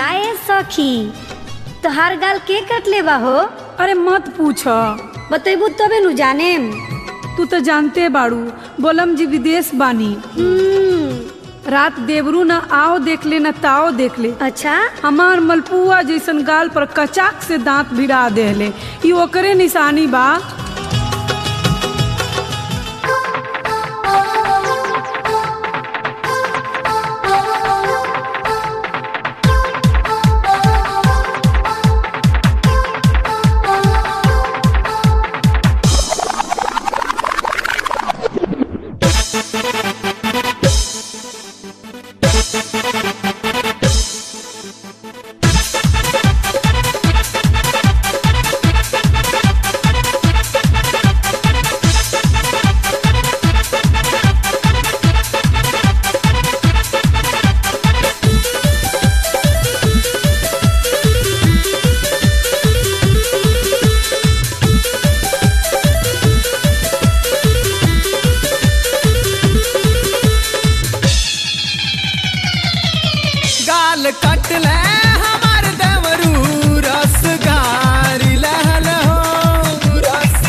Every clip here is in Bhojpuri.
काए सखी तोहार गाल के कटले बा हो अरे मत पूछ बतेबू तबे नु जानेम तू तो जानते बाड़ू बोलम जी विदेश बानी हम्म, रात देवरू न आओ देख ले न ताओ देख ले अच्छा हमार मलपुआ जैसन गाल पर कचाक से दांत भिड़ा देले ई ओकरे निशानी बा गाल कटले हमार देवरू रस गारी लहल हो रस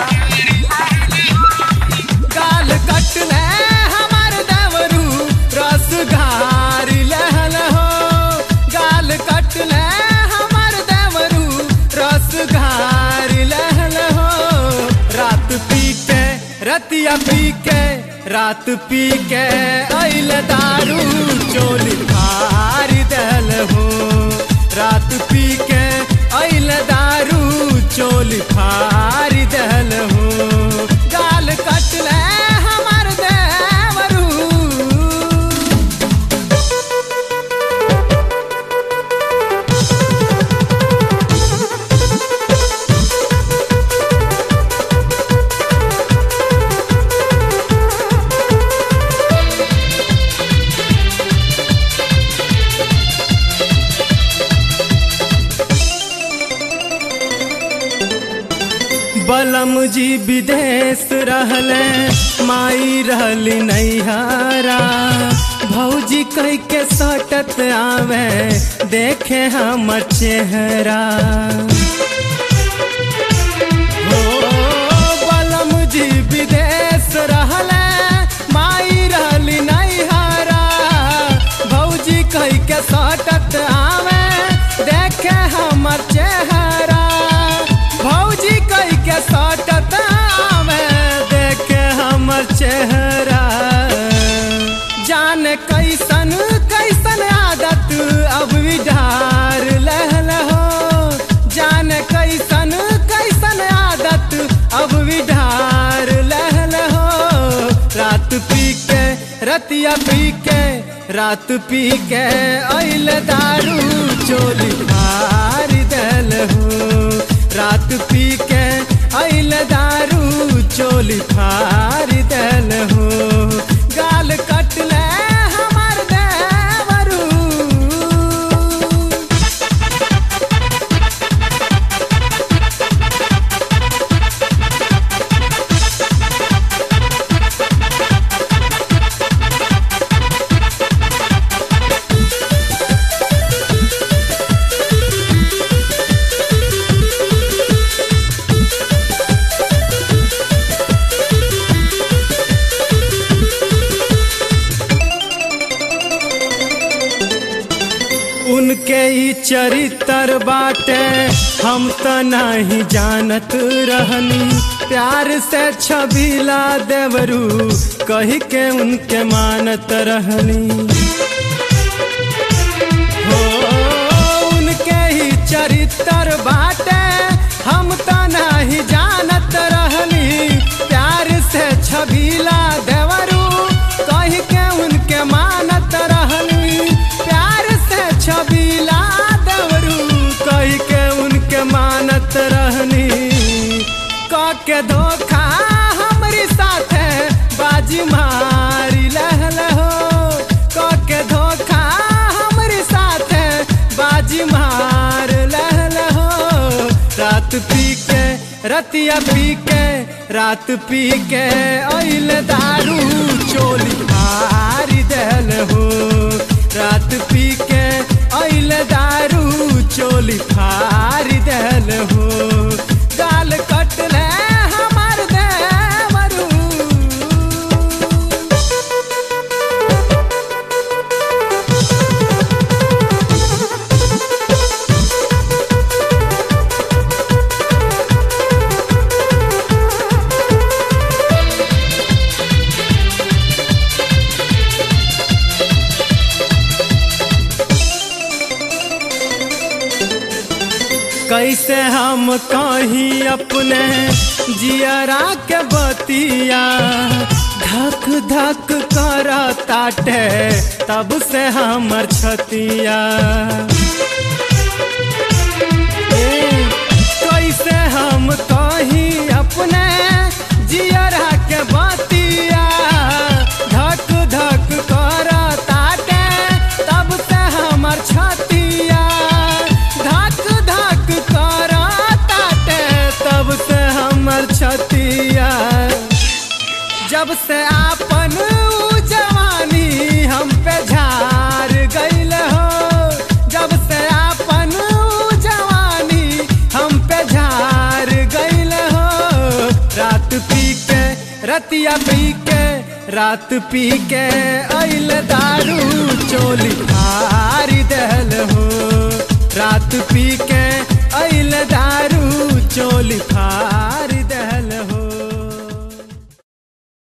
गाल कटले हमार देवरू रस गारी लहल हो गाल कटले हमार देवरू रस गारी लहल हो रात पी के रतिया पी के रात पी के अइल दारू चोली फारी दल हो रात पी के अइल दारू चोली फारी दल हो गाल कटले हमार देवरू बलम जी विदेश रहले माई रहली नैहरा भौजी कह के सटत आवे देखे हमर चेहरा हो बलम जी विदेश रहले माई रहली नैहरा भौजी कह के सटत आवे देखे हमर चेहरा भौजी कह के सटत आवे देखे हमर चेहरा जान कैसन कैसन आदत अब विधार लहल हो जान कैसन कैसन आदत अब विधार लहल हो रात पी के रतिया पी के रात पी के अइल दारू चोली फारी दल हो रात पी के अइल दारू चोली फारी दल हो गाल कटले हमार देवरू उनके ई चरित्र बाटे हम त नहीं जानत रहनी प्यार से छबीला देवरू कही के उनके मानत रहनी हो उनके ही चरित्र बाटे हम त नहीं जानत रहनी प्यार से छबीला देवरू कही के उनके मानत रहनी प्यार से छबीला देवरू कही के उनके मानत रहनी क के धोखा हमरी साथे बाजी मारी लहल हो क के धोखा हमरी साथे बाजी मार लहल हो रात पी के रतिया पी के रात पी के अइल दारू चोली हारी दल हो रात पी के अइल दारू फारी देल हो गाल कटले हमार देवरू कैसे हम कहीं अपने जियरा के बतिया धक धक कर ताटे तब से हमर छतिया ए, कैसे हम कहीं अपने जियरा के बतिया धक धक कर ताटे तब से हमर छतिया धक धक कर ताटे तब से हमर छतिया जब से आपन ऊ जवानी हम पे झार गईल हो जब से आपन ऊ जवानी हम पे झार गईल हो रात पी के रतिया पी के रात पी के अइल दारू चोली फारी देल हो रात पी के अइल दारू चोली फार